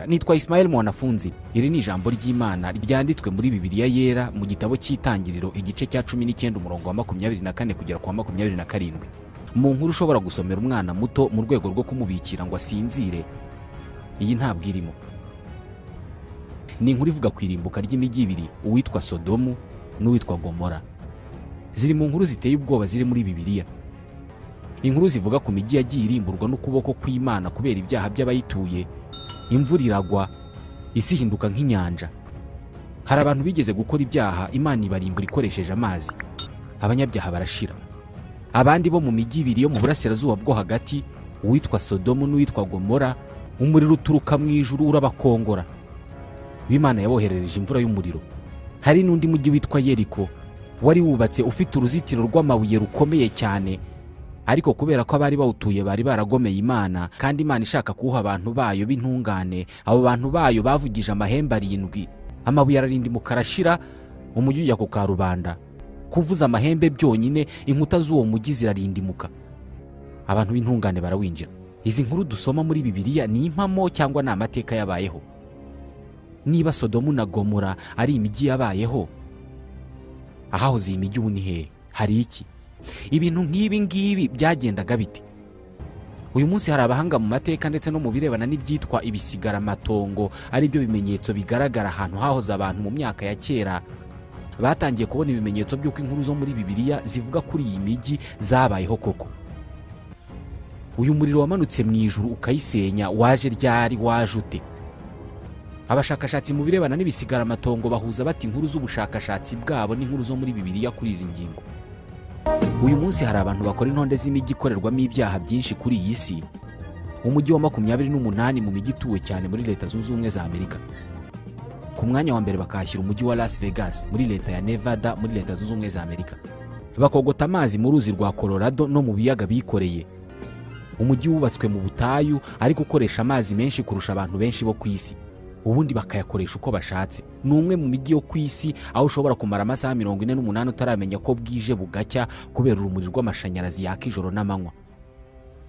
nitwa Ismael mwanafunzi iri ni ijambo ry'imana ryanditswe muri bibiliya yera mu gitabo cy'itangiriro igice cya cumi n'icyenda umurongo wa makumyabiri na kane kugera ku wa makumyabiri na karindwi mu nkuru ushobora gusomera umwana muto mu rwego rwo kumubikira ngo asinzire iyi ntabwo irimo ni inkuru ivuga ku irimbuka ry'imijyi ibiri uwitwa sodomu n'uwitwa gomora ziri mu nkuru ziteye ubwoba ziri muri bibiliya inkuru zivuga ku mijyi yagiye irimburwa n'ukuboko kw'imana kubera ibyaha by'abayituye imvura iragwa isi ihinduka nk'inyanja hari abantu bigeze gukora ibyaha imana ibarimbura ikoresheje amazi abanyabyaha barashira abandi bo mu mijyi ibiri yo mu burasirazuba bwo hagati uwitwa sodomu n'uwitwa gomora umuriro uturuka mu ijuru urabakongora b'imana yaboherereje imvura y'umuriro hari n'undi mujyi witwa yeriko wari wubatse ufite uruzitiro rw'amabuye rukomeye cyane ariko kubera ko abari bawutuye bari baragomeye imana kandi imana ishaka kuwuha abantu bayo b'intungane abo bantu bayo bavugije amahembe arindwi amabuye ararindimuka arashira umujyi ujya ku karubanda kuvuza amahembe byonyine inkuta z'uwo mujyi zirarindimuka abantu b'intungane barawinjira izi nkuru dusoma muri bibiliya ni impamo cyangwa ni amateka yabayeho niba sodomu na gomora ari imijyi yabayeho ahahoze iyi mijyi ubu ni hehe hari iki ibintu nk'ibi ngibi byagendaga bite uyu munsi hari abahanga mu mateka ndetse no mu birebana n'ibyitwa ibisigaramatongo ari byo bimenyetso bigaragara ahantu hahoze abantu mu myaka ya kera batangiye kubona ibimenyetso by'uko inkuru zo muri bibiliya zivuga kuri iyi mijyi zabayeho koko uyu muriro wamanutse mu ijuru ukayisenya waje ryari waje ute abashakashatsi mu birebana n'ibisigaramatongo bahuza bata inkuru z'ubushakashatsi bwabo n'inkuru zo muri bibiliya kuri izi ngingo uyu munsi hari abantu bakora intonde z'imijyi ikorerwamo ibyaha byinshi kuri iyi si umujyi wa makumyabiri n'umunani mu mijyi ituwe cyane muri leta zunze ubumwe za amerika ku mwanya wa mbere bakahashyira umujyi wa las vegas muri leta ya nevada muri leta zunze ubumwe za amerika bakogota amazi mu ruzi rwa colorado no mu biyaga bikoreye umujyi wubatswe mu butayu ariko ukoresha amazi menshi kurusha abantu benshi bo ku isi ubundi bakayakoresha uko bashatse ni umwe mu mijyi yo ku isi aho ushobora kumara amasaha mirongo ine n'umunani utaramenya ko bwije bugacya kubera urumuri rw'amashanyarazi yaka ijoro n'amanywa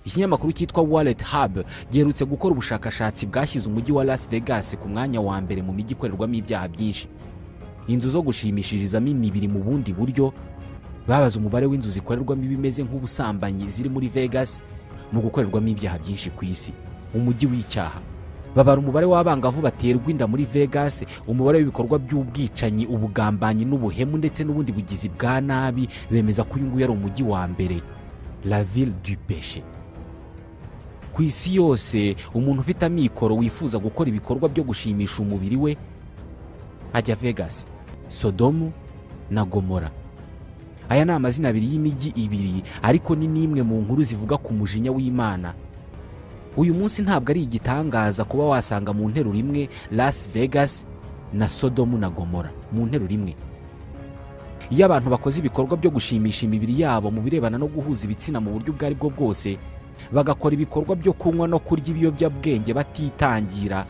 ikinyamakuru cyitwa wallet hub giherutse gukora ubushakashatsi bwashyize umujyi wa las vegas ku mwanya wa mbere mu mijyi ikorerwamo ibyaha byinshi inzu zo gushimishirizamo imibiri mu bundi buryo babaze umubare w'inzu zikorerwamo ibimeze nk'ubusambanyi ziri muri vegas mu gukorerwamo ibyaha byinshi ku isi umujyi w'icyaha babara umubare w'abangavu baterwa inda muri vegas umubare w'ibikorwa by'ubwicanyi ubugambanyi n'ubuhemu ndetse n'ubundi bugizi bwa nabi bemeza ko uyu nguyu ari umujyi wa mbere la ville du peche ku isi yose umuntu ufite amikoro wifuza gukora ibikorwa byo gushimisha umubiri we ajya vegas sodomu na gomora aya ni amazina abiri y'imijyi ibiri ariko ni n'imwe mu nkuru zivuga ku mujinya w'imana uyu munsi ntabwo ari igitangaza kuba wasanga mu nteruro imwe las vegas na sodomu na gomora mu nteruro imwe iyo abantu bakoze ibikorwa byo gushimisha imibiri yabo mu birebana no guhuza ibitsina mu buryo ubwo ari bwo bwose bagakora ibikorwa byo kunywa no kurya ibiyobyabwenge batitangira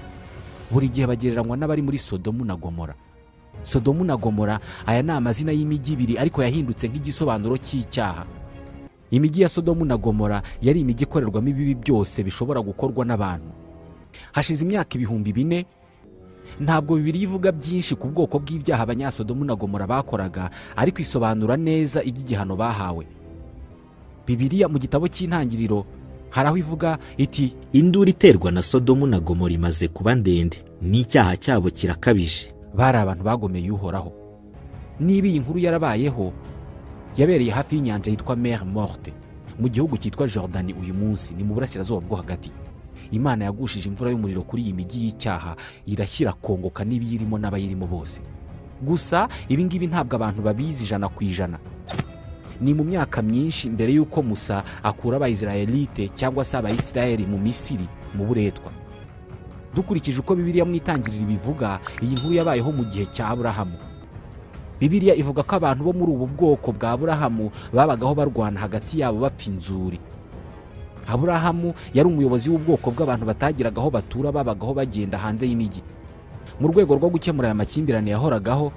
buri gihe bagereranywa n'abari muri sodomu na gomora sodomu na gomora aya ni amazina y'imijyi ibiri ariko yahindutse nk'igisobanuro cy'icyaha imijyi ya sodomu na gomora yari imijyi ikorerwamo ibibi byose bishobora gukorwa n'abantu hashize imyaka ibihumbi bine ntabwo bibiri ivuga byinshi ku bwoko bw'ibyaha abanyasodomu na gomora bakoraga ariko isobanura neza iby'igihano bahawe bibiriya mu gitabo cy'intangiriro hari aho ivuga iti induru iterwa na sodomu na gomora imaze kuba ndende n'icyaha cyabo kirakabije bari abantu bagomeye uhoraho niba iyi nkuru yarabayeho yabereye hafi y'inyanja yitwa mer morte mu gihugu cyitwa jordani uyu munsi ni mu burasirazuba bwo hagati imana yagushije imvura y'umuriro kuri iyi mijyi y'icyaha irashyira kongoka n'ibiyirimo n'abayirimo bose gusa ibi ngibi ntabwo abantu babizi ijana ku ijana ni mu myaka myinshi mbere y'uko musa akura abayisirayelite cyangwa se abayisirayeli mu misiri mu buretwa dukurikije uko bibiliya mu itangiriro ibivuga iyi nkuru yabayeho mu gihe cya aburahamu bibiliya ivuga ko abantu bo muri ubu bwoko bwa aburahamu babagaho barwana hagati yabo bapfa inzuri aburahamu yari umuyobozi w'ubwoko bw'abantu batagiraga aho batura babagaho bagenda hanze y'imijyi mu rwego rwo gukemura aya makimbirane yahoragaho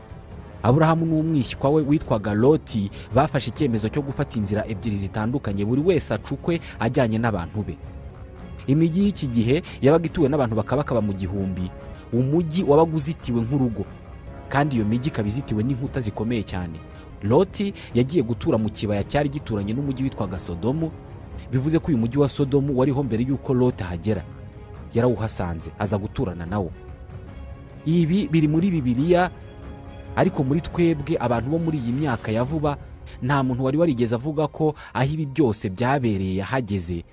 aburahamu n'umwishywa we witwaga loti bafashe icyemezo cyo gufata inzira ebyiri zitandukanye buri wese acukwe ajyanye n'abantu be imijyi y'iki gihe yabaga ituwe n'abantu bakaba bakaba mu gihumbi umujyi wabaga uzitiwe nk'urugo kandi iyo mijyi ikaba izitiwe n'inkuta zikomeye cyane loti yagiye gutura mu kibaya cyari gituranye n'umujyi witwaga sodomu bivuze ko uyu mujyi wa sodomu wariho mbere y'uko loti ahagera yarawuhasanze aza guturana nawo ibi biri muri bibiliya ariko muri twebwe abantu bo muri iyi myaka ya vuba nta muntu wari warigeze avuga ko aho ibi byose byabereye yahageze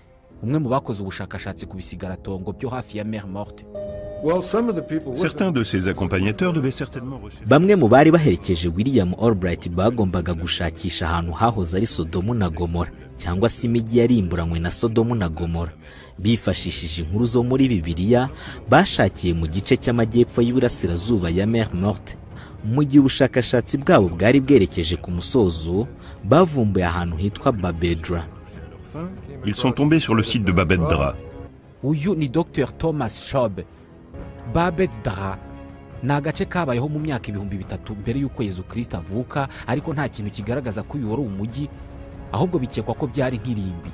umwe mu bakoze ubushakashatsi ku bisigaratongo byo hafi ya mer morte Well, some of the people with Certains de ses accompagnateurs devaient certainement rechercher. bamwe mu bari baherekeje william albright bagombaga gushakisha ahantu hahoze ari sodomu na gomora cyangwa se imijyi yarimburanywe na sodomu na gomora bifashishije inkuru zo muri bibiliya bashakiye mu gice cy'amajyepfo y'iburasirazuba ya mer morte mu gihe ubushakashatsi bwabo bwari bwerekeje ku musozo bavumbuye ahantu hitwa babedra Ils sont tombés sur le site de Babedra. uyu ni dr thomas shob babet dara ni agace kabayeho mu myaka ibihumbi bitatu mbere y'uko yezu kirisita avuka ariko nta kintu kigaragaza ko uyu wari umujyi ahubwo bikekwa ko byari nk'irimbi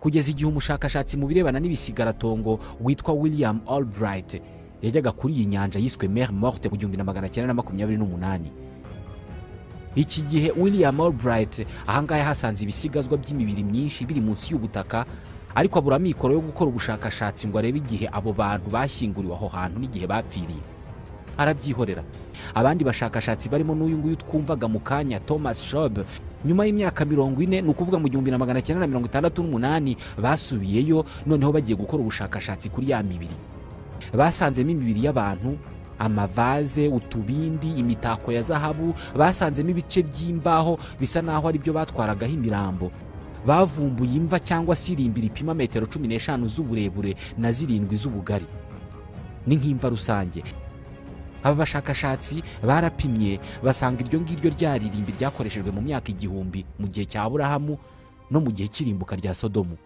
kugeza igihe umushakashatsi mu birebana n'ibisigaratongo witwa william albright yajyaga kuri iyi nyanja yiswe mer morte mu gihumbi na magana cyenda na makumyabiri n'umunani iki gihe william albright ahangaha yahasanze ibisigazwa by'imibiri myinshi biri munsi y'ubutaka ariko abura amikoro yo gukora ubushakashatsi ngo arebe igihe abo bantu bashyinguriwe aho hantu n'igihe bapfiriye arabyihorera abandi bashakashatsi barimo n'uyu nguyu twumvaga mu kanya thomas shob nyuma y'imyaka mirongo ine ni ukuvuga mu gihumbi na magana cyenda na mirongo itandatu n'umunani basubiyeyo noneho bagiye gukora ubushakashatsi kuri ya mibiri basanzemo imibiri y'abantu amavaze utubindi imitako ya zahabu basanzemo ibice by'imbaho bisa n'aho ari byo batwaragaho imirambo bavumbuye imva cyangwa se irimbi ripima metero cumi n'eshanu z'uburebure na zirindwi z'ubugari ni nk'imva rusange aba bashakashatsi barapimye basanga iryo ngiryo ryari irimbi ryakoreshejwe mu myaka igihumbi mu gihe cya aburahamu no mu gihe cy'irimbuka rya sodomu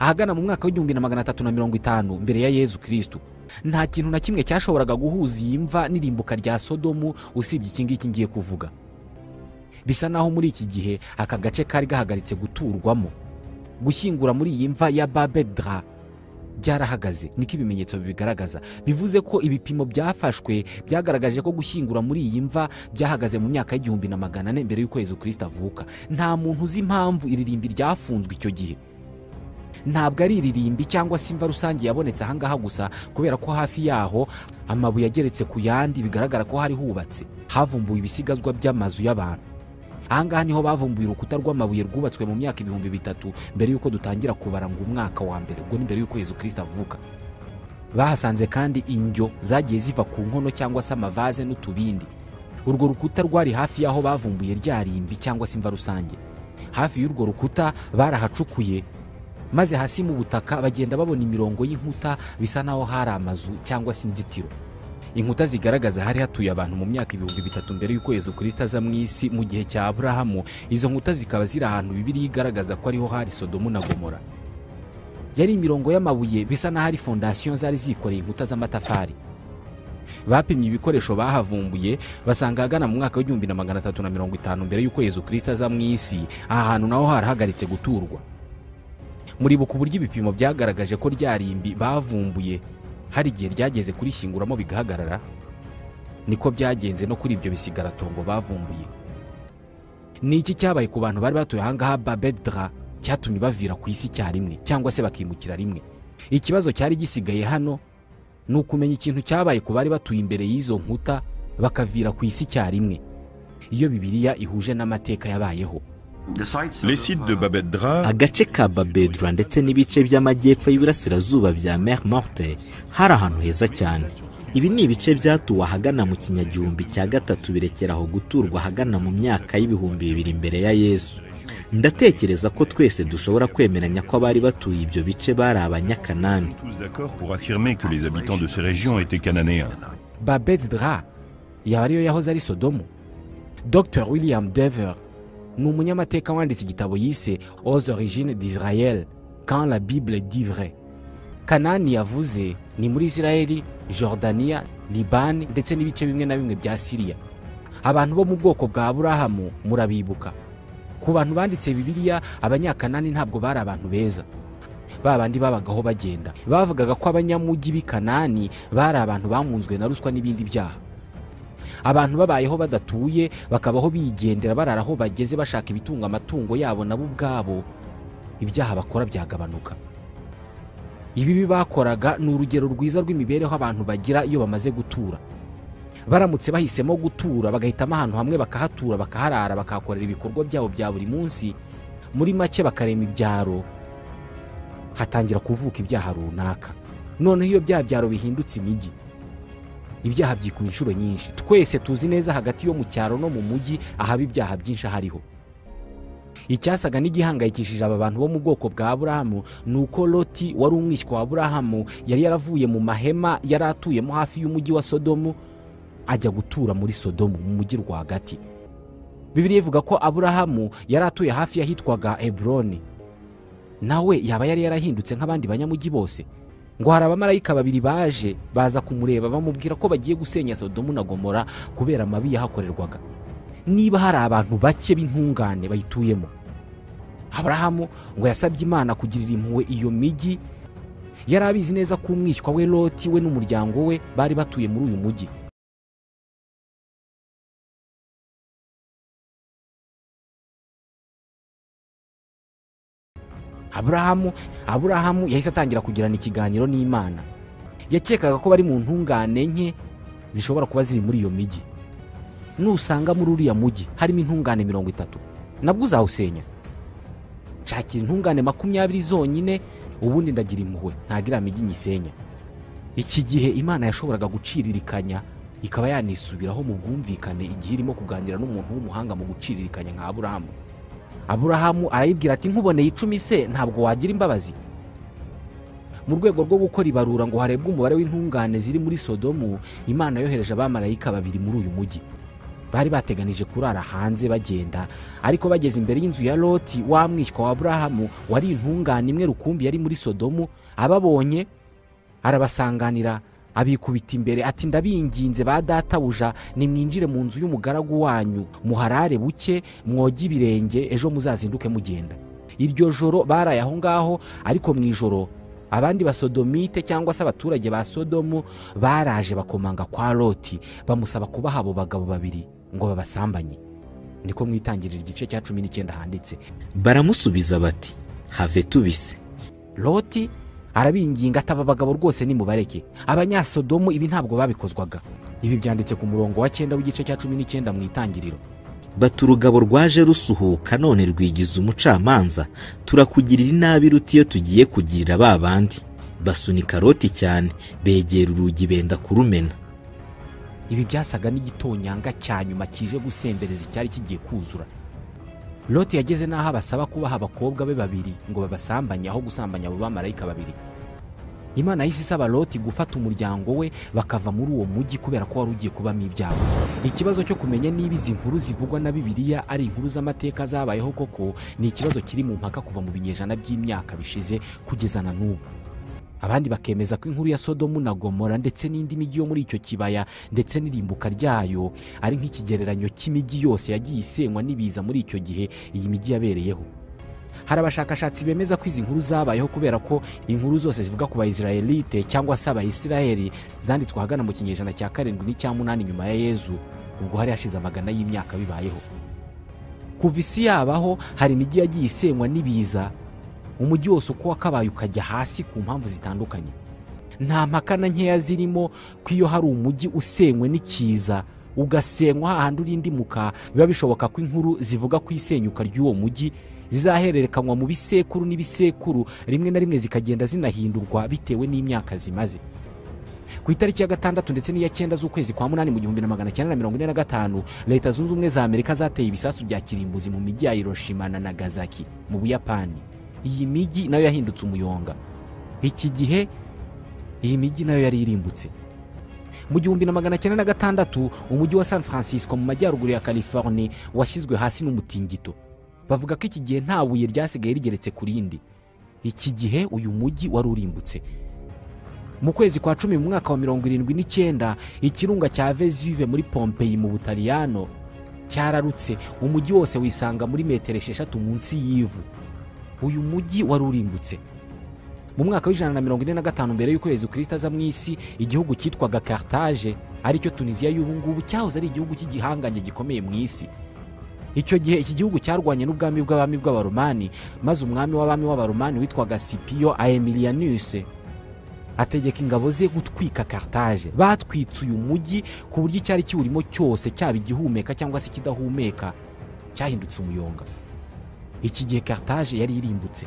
ahagana mu mwaka w'igihumbi na magana atatu na mirongo itanu mbere ya yezu kirisitu nta kintu na kimwe cyashoboraga guhuza iyi mva n'irimbuka rya sodomu usibye iki ngiki ngiye kuvuga bisa naho muri iki gihe aka gace kari gahagaritse guturwamo gushyingura muri iyi mva ya babedra byarahagaze niko ibimenyetso bibigaragaza bivuze ko ibipimo byafashwe byagaragaje ko gushyingura muri iyi mva byahagaze mu myaka y'igihumbi na magana ane mbere y'uko yezu kirisita avuka nta muntu uzi impamvu iri rimbi ryafunzwe icyo gihe ntabwo ari iririmbi cyangwa se imva rusange yabonetse ahangaha gusa kubera ko hafi yaho amabuye ageretse ku yandi bigaragara ko hari hubatse havumbuwe ibisigazwa by'amazu y'abantu ahangaha niho bavumbuye urukuta rw'amabuye rwubatswe mu myaka ibihumbi bitatu mbere y'uko dutangira kubara ngo umwaka wa mbere ubwo ni mbere y'uko yezu kirisita avuka bahasanze kandi indyo zagiye ziva ku nkono cyangwa se amavaze n'utubindi urwo rukuta rwari hafi y'aho bavumbuye rya rimbi cyangwa se imva rusange hafi y'urwo rukuta barahacukuye maze hasi mu butaka bagenda babona imirongo y'inkuta bisa naho hari amazu cyangwa se inzitiro inkuta zigaragaza hari hatuye abantu mu myaka ibihumbi bitatu mbere y'uko yezu kirisita aza mu isi mu gihe cya aburahamu izo nkuta zikaba ziri ahantu bibiri igaragaza ko ariho hari sodomu na gomora yari imirongo y'amabuye bisa n'aho ari fondasiyo zari zikoreye inkuta z'amatafari bapimye ibikoresho bahavumbuye basanga ahagana mu mwaka w'igihumbi na magana atatu na mirongo itanu mbere y'uko yezu kirisita aza mu isi aha hantu naho harahagaritse guturwa muribuka uburyo ibipimo byagaragaje ko rya rimbi bavumbuye hari igihe ryageze kurishinguramo bigahagarara niko byagenze no kuri ibyo bisigaratongo bavumbuye ni iki cyabaye ku bantu bari batuye ahangaha babedra cyatumye bavira ku isi icyarimwe cyangwa se bakimukira rimwe ikibazo cyari gisigaye hano ni ukumenya ikintu cyabaye ku bari batuye imbere y'izo nkuta bakavira ku isi icyarimwe iyo bibiliya ihuje n'amateka yabayeho Les sites de Babedra agace ka babedra ndetse n'ibice by'amajyepfo y'iburasirazuba bya mer morte hari ahantu heza cyane ibi ni ibice byatuwe ahagana mu kinyagihumbi cya gatatu birekera aho guturwa ahagana mu myaka y'ibihumbi bibiri mbere ya yesu ndatekereza ko twese dushobora kwemeranya ko abari batuye ibyo bice bari abanyakanani sont tous d'accord pour affirmer que les habitants de ces régions étaient cananéens. babet dra yaba ariyo yahoze ari sodomu dr william dever ni umunyamateka wanditse igitabo yise os origines d'israel quand la bible dit vrai kanani yavuze ni muri isirayeli jordania libani ndetse n'ibice bimwe na bimwe bya siriya abantu bo mu bwoko bwa aburahamu murabibuka ku bantu banditse bibiliya abanyakanani ntabwo bari abantu beza ba bandi babagaho bagenda bavugaga ko abanyamugi b'i kanani bari abantu bamunzwe na ruswa n'ibindi byaha abantu babayeho badatuye bakabaho bigendera barara aho bageze bashaka ibitunga amatungo yabo nabo ubwabo ibyaha bakora byagabanuka ibibi bakoraga ni urugero rwiza rw'imibereho abantu bagira iyo bamaze gutura baramutse bahisemo gutura bagahitamo ahantu hamwe bakahatura bakaharara bakahakorera ibikorwa byabo bya buri munsi muri make bakarema ibyaro hatangira kuvuka ibyaha runaka noneho iyo bya byaro bihindutse imijyi ibyaha byikuba inshuro nyinshi twese tuzi neza hagati yo mu cyaro no mu mujyi ahaba ibyaha byinshi ahariho icyasaga n'igihangayikishije aba bantu bo mu bwoko bwa aburahamu ni uko loti wari umwishywa wa aburahamu yari yaravuye mu mahema yari atuyemo hafi y'umujyi wa sodomu ajya gutura muri sodomu mu mujyi rwagati bibiriya ivuga ko aburahamu yari atuye hafi y'ahitwaga eburoni nawe yaba yari yarahindutse nk'abandi banyamujyi bose ngo hari abamarayika babiri baje baza kumureba bamubwira ko bagiye gusenya sodomu na gomora kubera amabi yahakorerwaga niba hari abantu bake b'intungane bayituyemo aburahamu ngo yasabye imana kugirira impuhwe iyo migi yari abizi neza ko umwishywa we loti we n'umuryango we bari batuye muri uyu mujyi aburahamu aburahamu yahise atangira kugirana ikiganiro n'imana yakekaga ko bari mu ntungane nke zishobora kuba ziri muri iyo migi nusanga muri uriya mujyi harimo intungane mirongo itatu nabwo uzawusenya nshakira intungane makumyabiri zonyine ubundi ndagira impuhwe ntabwo iriya migi nyisenya iki gihe imana yashoboraga guciririkanya ikaba yanisubiraho mu bwumvikane igihe irimo kuganira n'umuntu w'umuhanga mu guciririkanya nka aburahamu aburahamu arayibwira ati nkuboneye icumi se ntabwo wagira imbabazi mu rwego rwo gukora ibarura ngo harebwe umubare w'intungane ziri muri sodomu imana yohereje abamarayika babiri muri uyu mujyi bari bateganije kurara hanze bagenda ariko bageze imbere y'inzu ya loti wa mwishywa wa aburahamu wari intungane imwe rukumbi yari muri sodomu ababonye arabasanganira abikubita imbere ati ndabinginze ba databuja nimwinjire mu nzu y'umugaragu wanyu muharare buke mwoge ibirenge ejo muzazinduke mugenda iryo joro baraye aho ngaho ariko mu ijoro abandi basodomite cyangwa se abaturage ba sodomu baraje bakomanga kwa loti bamusaba kubaha abo bagabo babiri ngo babasambanye niko mwitangirira igice cya cumi n'icyenda handitse baramusubiza bati have tubise loti arabinginga ataba abagabo rwose nimubareke abanyasodomu ibi ntabwo babikozwaga ibi byanditse ku murongo wa cyenda w'igice cya cumi n'icyenda mu itangiriro bati urugabo rwaje rusuhuka none rwigize umucamanza turakugirira inabi ruti iyo tugiye kugirira ba bandi basunika loti cyane begera urugi benda kurumena ibi byasaga n'igitonyanga cya nyuma kije gusembereza icyari kigiye kuzura loti yageze n'aho abasaba kubaha abakobwa be babiri ngo babasambanye aho gusambanya abo bamarayika babiri imana yahise isaba loti gufata umuryango we bakava muri uwo mujyi kubera ko wari ugiye kubamo ibyago ikibazo cyo kumenya niba izi nkuru zivugwa na bibiliya ari inkuru z'amateka zabayeho koko ni ikibazo kiri mu mpaka kuva mu binyejana by'imyaka bishize kugeza na n'ubu abandi bakemeza ko inkuru ya sodomu na gomora ndetse n'indi mijyi yo muri icyo kibaya ndetse n'irimbuka ryayo ari nk'ikigereranyo cy'imijyi yose yagiye isenywa n'ibiza muri icyo gihe iyi mijyi yabereyeho hari abashakashatsi bemeza ko izi nkuru zabayeho kubera ko inkuru zose zivuga ku bayisirayelite cyangwa se abayisiraheli zanditswe ahagana mu kinyejana cya karindwi n'icya munani nyuma ya yezu ubwo hari hashize amagana y'imyaka bibayeho kuva isi yabaho hari imijyi yagiye isenywa n'ibiza umujyi wose uko wakabaye ukajya hasi ku mpamvu zitandukanye nta mpaka na nkeya zirimo ko iyo hari umujyi usenywe n'ikiza ugasenywa hahandi urindimuka biba bishoboka ko inkuru zivuga ku isenyuka ry'uwo mujyi zizahererekanwa mu bisekuru n'ibisekuru rimwe na rimwe zikagenda zinahindurwa bitewe n'imyaka zimaze ku itariki ya gatandatu ndetse n'iya cyenda z'ukwezi kwa munani mu gihumbi na magana cyenda na mirongo ine na gatanu leta zunze ubumwe za amerika zateye ibisasu bya kirimbuzi mu mijyi ya hiroshima na nagasaki mu buyapani iyi mijyi nayo yahindutse umuyonga iki gihe iyi mijyi nayo yari irimbutse mu gihumbi na magana cyenda na gatandatu umujyi wa san francisco mu majyaruguru ya california washyizwe hasi n'umutingito bavuga ko iki gihe nta buye ryasigaye rigeretse ku rindi iki gihe uyu mujyi wari urimbutse mu kwezi kwa cumi mu mwaka wa mirongo irindwi n'icyenda ikirunga cya vezuve muri pompeyi mu butaliyano cyararutse umujyi wose wisanga muri metero esheshatu munsi y'ivu uyu mujyi wari urimbutse mu mwaka w'ijana na mirongo ine na gatanu mbere y'uko yezu kirisita aza mu isi igihugu cyitwaga kartaje aricyo tunisiya y'ubu ngubu cyahoze ari igihugu cy'igihangange gikomeye mu isi icyo gihe iki gihugu cyarwanye n'ubwami bw'abami bw'abaromani maze umwami w'abami w'abaromani witwaga sipiyo aemilianuse ategeka ingabo ze gutwika kartaje batwitse uyu mujyi ku buryo icyari kiwurimo cyose cyaba igihumeka cyangwa se ikidahumeka cyahindutse umuyonga iki gihe kartaje yari irimbutse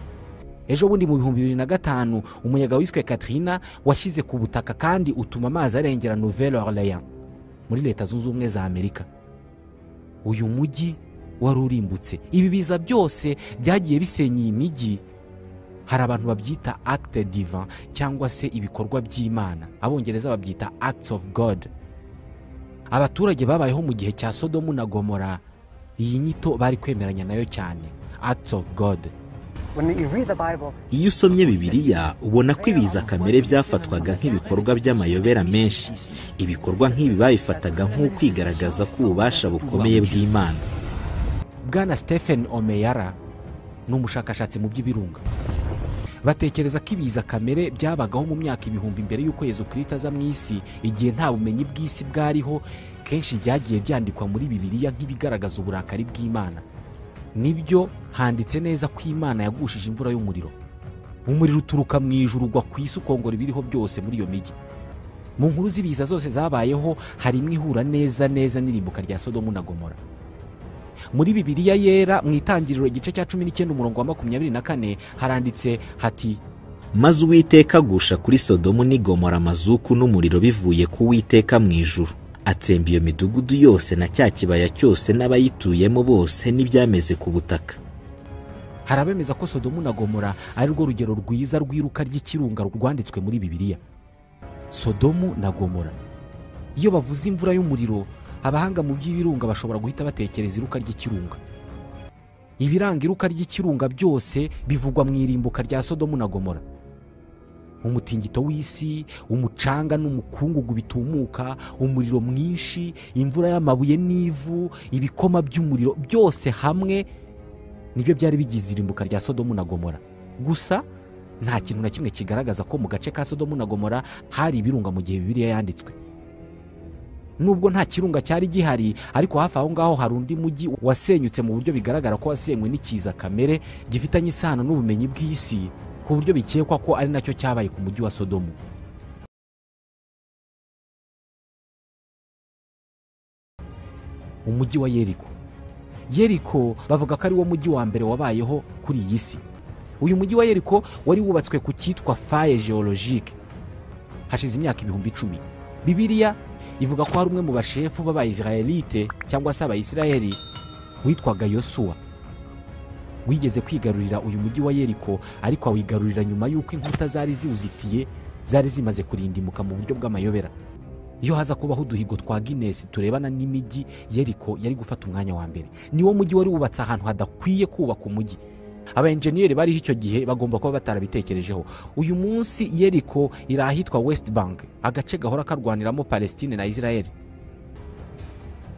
ejo bundi mu bihumbi bibiri na gatanu umuyaga wiswe katrina washyize ku butaka kandi utuma amazi arengera nouvelle orlean muri leta zunze ubumwe za amerika uyu mujyi wari urimbutse ibi biza byose byagiye bisenya iyi mijyi hari abantu babyita acte divin cyangwa se ibikorwa by'imana abongereza babyita acts of god abaturage babayeho mu gihe cya sodomu na gomora iyi nyito bari kwemeranya nayo cyane acts of god When you read the Bible, iyo usomye bibiliya ubona ko ibiza kamere byafatwaga nk'ibikorwa by'amayobera menshi ibikorwa nk'ibi babifataga nk'ukwigaragaza k'ububasha bukomeye bw'imana bwana stephen omeyara ni umushakashatsi mu by'ibirunga batekereza ko ibiza kamere byabagaho mu myaka ibihumbi mbere y'uko yezu kirisita aza mu isi igihe nta bumenyi bw'isi bwariho kenshi byagiye byandikwa muri bibiliya nk'ibigaragaza uburakari bw'imana nibyo handitse neza ko imana yagushije imvura y'umuriro umuriro uturuka mu ijuru ugwa ku isi ukongora ibiriho byose muri iyo mijyi mu nkuru z'ibiza zose zabayeho harimo ihura neza neza n'irimbuka rya sodomu na gomora muri bibiliya yera mu itangiriro igice cya cumi n'icyenda umurongo wa makumyabiri na kane haranditse hati maze uwiteka agusha kuri sodomu n'igomora amazuku n'umuriro bivuye ku witeka mu ijuru atsemba iyo midugudu yose na cya kibaya cyose n'abayituyemo bose n'ibyameze ku butaka hari abemeza ko sodomu na gomora ari rwo rugero rwiza rw'iruka ry'ikirunga rwanditswe muri bibiliya sodomu na gomora iyo bavuze imvura y'umuriro abahanga mu by'ibirunga bashobora guhita batekereza iruka ry'ikirunga ibiranga iruka ry'ikirunga byose bivugwa mu irimbuka rya sodomu na gomora umutingito w'isi umucanga n'umukungugu bitumuka umuriro mwinshi imvura y'amabuye n'ivu ibikoma by'umuriro byose hamwe nibyo byari bigize irimbuka rya sodomu na gomora gusa nta kintu na kimwe kigaragaza ko mu gace ka sodomu na gomora hari ibirunga mu gihe bibiliya yanditswe nubwo nta kirunga cyari gihari ariko hafi aho ngaho hari undi mujyi wasenyutse mu buryo bigaragara ko wasenywe n'ikiza kamere gifitanye isano n'ubumenyi bw'isi ku buryo bikekwa ko ari nacyo cyabaye ku mujyi wa sodomu umujyi wa yeriko yeriko bavuga ko ari wo mujyi wa mbere wabayeho kuri iyi si uyu mujyi wa yeriko wari wubatswe ku cyitwa faye geologique hashize imyaka ibihumbi icumi bibiliya ivuga ko hari umwe mu bashefu b'abayisirayelite cyangwa se abayisirayeli witwaga yosuwa wigeze kwigarurira uyu mujyi wa yeriko ariko awigarurira nyuma y'uko inkuta zari ziwuzitiye zari zimaze kurindimuka mu buryo bw'amayobera iyo haza kubaho uduhigo twa guinness turebana n'imijyi yeriko yari gufata umwanya wa mbere niwo mujyi wari wubatse ahantu hadakwiye kubaka umujyi abayenjeniyeri bariho icyo gihe bagomba kuba batarabitekerejeho uyu munsi yeriko iri ahitwa west bank agace gahora karwaniramo palestine na israel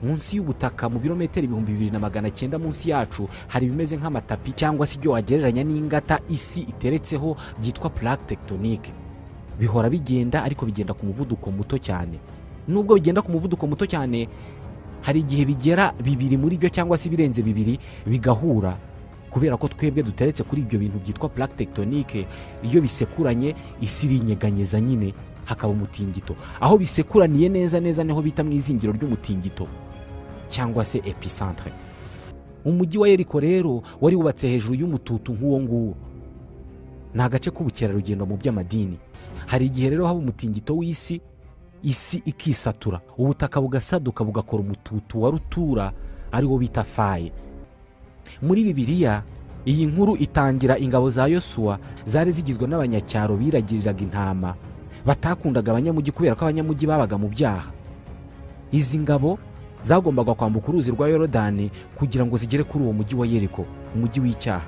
munsi y'ubutaka mu birometero ibihumbi bibiri na magana cyenda munsi yacu hari ibimeze nk'amatapi cyangwa se ibyo wagereranya n'ingata isi iteretseho byitwa plaque tectonique bihora bigenda ariko bigenda ku muvuduko muto cyane nubwo bigenda ku muvuduko muto cyane hari igihe bigera bibiri muri byo cyangwa se ibirenze bibiri bigahura kubera ko twebwe duteretse kuri ibyo bintu byitwa plaque tectonique iyo bisekuranye isi irinyeganyeza nyine hakaba umutingito aho bisekuraniye neza neza niho bita mu izingiro ry'umutingito cyangwa se epicentre umujyi wa yeriko rero wari wubatse hejuru y'umututu nk'uwo nguwo ni agace k'ubukerarugendo mu by'amadini hari igihe rero haba umutingito w'isi isi ikisatura ubutaka bugasaduka bugakora umututu wa rutura ari wo bita faye muri bibiliya iyi nkuru itangira ingabo za yosuwa zari zigizwe n'abanyacyaro biragiriraga intama batakundaga abanyamujyi kubera ko abanyamujyi babaga mu byaha izi ngabo zagombaga kwambuka uruzi rwa yorodani kugira ngo zigere kuri uwo mujyi wa yeriko umujyi w'icyaha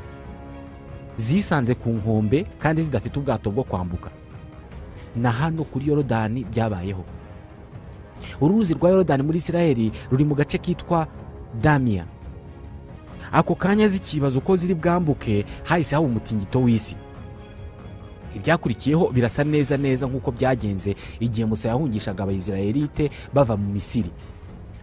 zisanze ku nkombe kandi zidafite ubwato bwo kwambuka na hano kuri yorodani byabayeho uruzi rwa yorodani muri isiraheli ruri mu gace kitwa damiya ako kanya zikibaza uko ziri bwambuke hahise haba umutingito w'isi ibyakurikiyeho birasa neza neza nk'uko byagenze igihe musa yahungishaga abayisirayelite bava mu misiri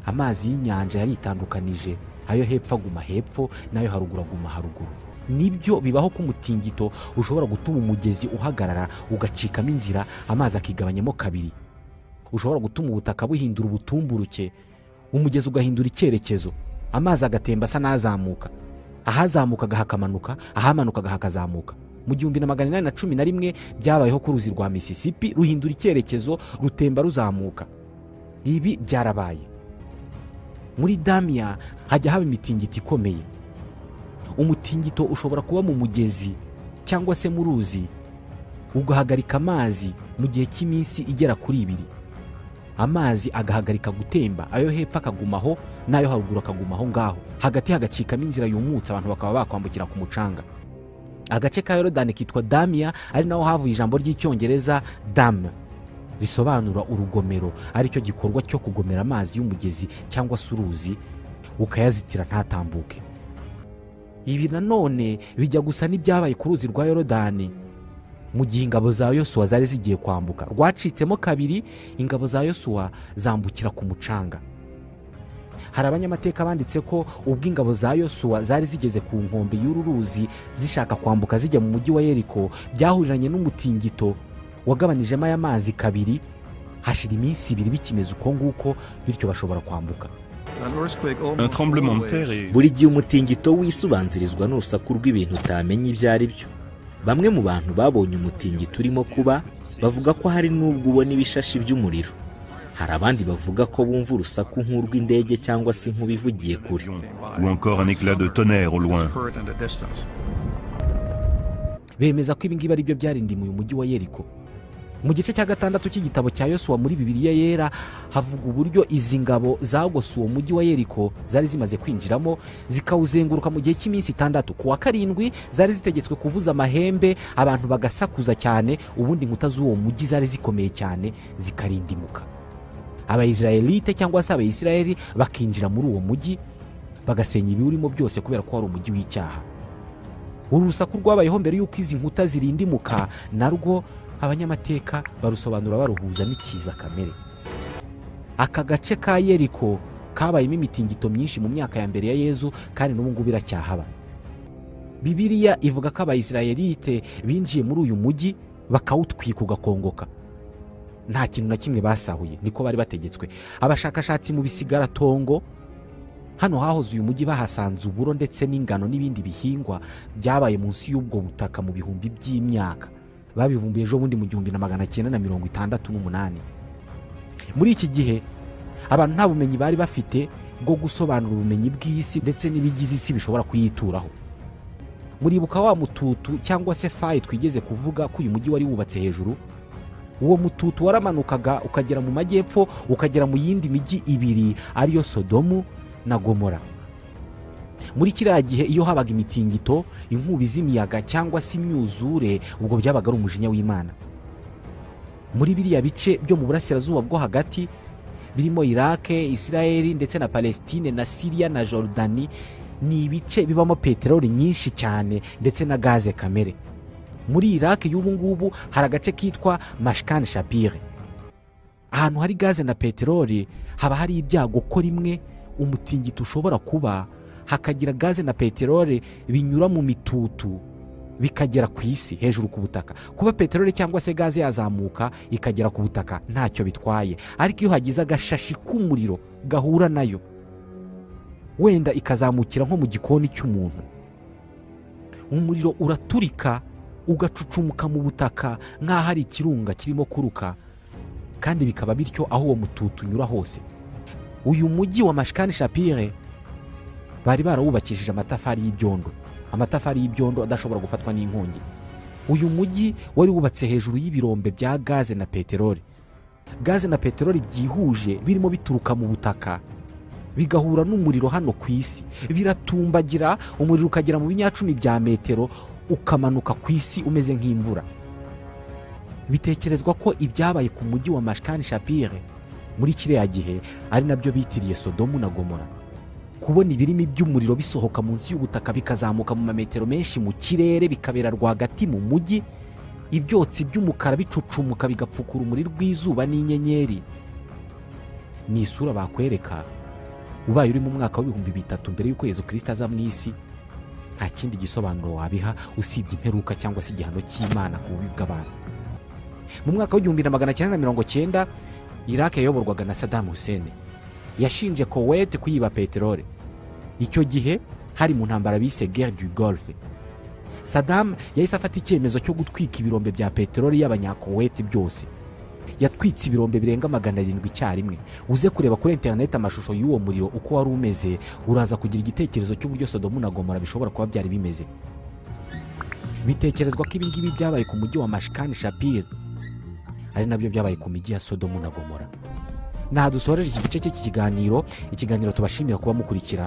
amazi y'inyanja yaritandukanije ayo hepfo aguma hepfo n'ayo haruguru aguma haruguru nibyo bibaho k'umutingito ushobora gutuma umugezi uhagarara ugacikamo inzira amazi akigabanyamo kabiri ushobora gutuma ubutaka buhindura ubutumburuke umugezi ugahindura icyerekezo amazi agatemba asa n'azamuka ahazamukaga hakamanuka ahamanukaga hakazamuka mu gihumbi na magana inani na cumi na rimwe byabayeho ku ruzi rwa misisipi ruhindura icyerekezo rutemba ruzamuka ibi byarabaye muri damiya hajya haba imitingito ikomeye umutingito ushobora kuba mu mugezi cyangwa se mu ruzi ugahagarika amazi mu gihe cy'iminsi igera kuri ibiri amazi agahagarika gutemba ayo hepfo akagumaho n'ayo haruguru akagumaho ngaho hagati hagacikamo inzira yumutse abantu bakaba bakwambukira ku mucanga agace ka yorodani kitwa damiya ari naho havuye ijambo ry'icyongereza damu risobanura urugomero aricyo gikorwa cyo kugomera amazi y'umugezi cyangwa se uruzi ukayazitira ntatambuke ibi nanone bijya gusa n'ibyabaye ku ruzi rwa yorodani mu gihe ingabo za yosuwa zari zigiye kwambuka rwacitsemo kabiri ingabo za yosuwa zambukira ku mucanga hari abanyamateka banditse ko ubwo ingabo za yosuwa zari zigeze ku nkombe y'uru ruzi zishaka kwambuka zijya mu mujyi wa yeriko byahuriranye n'umutingito wagabanijemo aya mazi kabiri hashira iminsi ibiri bikimeze uko nguko bityo bashobora kwambuka Un tremblement de terre et buri gihe umutingito wisobanzirizwa n'urusaku rw'ibintu utamenya ibyo ari byo bamwe mu bantu babonye umutingito urimo kuba bavuga ko hari n'ubwo ubona ibishashi by'umuriro hari abandi bavuga ko bumva urusaku nk'urw'indege cyangwa se nk'ubivugiye kure ou encore un éclat de tonnerre au loin. bemeza ko ibingibi ari byo byarindimuye umujyi wa yeriko mu gice cya gatandatu cy'igitabo cya yosuwa muri bibiliya yera havuga uburyo izi ngabo zagose uwo mujyi wa yeriko zari zimaze kwinjiramo zikawuzenguruka mu gihe cy'iminsi itandatu ku wa karindwi zari zitegetswe kuvuza amahembe abantu bagasakuza cyane ubundi inkuta z'uwo mujyi zari zikomeye cyane zikarindimuka abayisirayelite cyangwa se abayisirayeli bakinjira muri uwo mujyi bagasenya ibiwurimo byose kubera ko wari umujyi w'icyaha uru rusaku rwabayeho mbere y'uko izi nkuta zirindimuka narwo abanyamateka barusobanura baruhuza n'ikiza kamere aka gace ka yeriko kabayemo imitingito myinshi mu myaka ya mbere ya yezu kandi n'ubu ngubu iracyahaba bibiliya ivuga ko abayisirayelite binjiye muri uyu mujyi bakawutwika ugakongoka nta kintu na kimwe basahuye niko bari bategetswe abashakashatsi mu bisigaratongo hano hahoze uyu mujyi bahasanze uburo ndetse n'ingano n'ibindi bihingwa byabaye munsi y'ubwo butaka mu bihumbi by'imyaka babivumbuye ejo bundi mu gihumbi na magana cyenda na mirongo itandatu n'umunani muri iki gihe abantu nta bumenyi bari bafite bwo gusobanura ubumenyi bw'isi ndetse n'ibigize isi bishobora kuyituraho muribuka wa mututu cyangwa se fayi twigeze kuvuga ko uyu mujyi wari wubatse hejuru uwo mututu waramanukaga ukagera mu majyepfo ukagera mu yindi mijyi ibiri ariyo sodomu na gomora muri kiriya gihe iyo habaga imitingito inkubi z'imiyaga cyangwa se imyuzure ubwo byabaga ari umujinya w'imana muri biriya bice byo mu burasirazuba bwo hagati birimo irake isirayeli ndetse na palestine na siriya na jorodani ni ibice bibamo peteroli nyinshi cyane ndetse na gaze kamere muri irake y'ubu ngubu hari agace kitwa mashikani shapire ahantu hari gaze na peteroli haba hari ibyago ko rimwe umutingito ushobora kuba hakagira gaze na peteroli binyura mu mitutu bikagera ku isi hejuru ku butaka kuba peteroli cyangwa se gaze yazamuka ikagera ku butaka ntacyo bitwaye ariko iyo hagize agashashi k'umuriro gahura nayo wenda ikazamukira nko mu gikoni cy'umuntu umuriro uraturika ugacucumuka mu butaka nk'aho ari ikirunga kirimo kuruka kandi bikaba bityo aho uwo mututu unyura hose uyu mujyi wa mashikani shapire bari barawubakishije amatafari y'ibyondo amatafari y'ibyondo adashobora gufatwa n'inkongi uyu mujyi wari wubatse hejuru y'ibirombe bya gaze na peteroli gaze na peteroli byihuje birimo bituruka mu butaka bigahura n'umuriro hano ku isi biratumbagira umuriro ukagera mu binyacumi bya metero ukamanuka ku isi umeze nk'imvura bitekerezwa ko ibyabaye ku mujyi wa mashikani shapire muri kiriya gihe ari nabyo bitiriye sodomu na gomora kubona ibirimi by'umuriro bisohoka munsi y'ubutaka bikazamuka mu mametero menshi mu kirere bikabera rwagati mu mujyi ibyotsi by'umukara bicucumuka bigapfukura urumuri rw'izuba n'inyenyeri ni isura bakwereka ubaye uri mu mwaka w'ibihumbi bitatu mbere y'ukwezi kirisita aza mu isi nta kindi gisobanuro wabiha usibye imperuka cyangwa se igihano cy'imana ku bubi bw'abantu mu mwaka w'igihumbi na magana cyenda na mirongo cyenda irake yayoborwaga na sadamu hussein yashinje kowete kuyiba peteroli icyo gihe hari mu ntambara bise guerre du golfe sadamu yahise afata icyemezo cyo gutwika ibirombe bya peteroli y'abanyakowete byose yatwitse ibirombe birenga magana arindwi icyarimwe uze kureba kuri interineti amashusho y'uwo muriro uko wari umeze uraza kugira igitekerezo cy'uburyo sodomu na gomora bishobora kuba byari bimeze bitekerezwa ko ibi ngibi byabaye ku mujyi wa mashikani shapiri ari nabyo byabaye ku mijyi ya sodomu na gomora aha dusoreje iki gice cy'ikiganiro ikiganiro tubashimira kuba mukurikira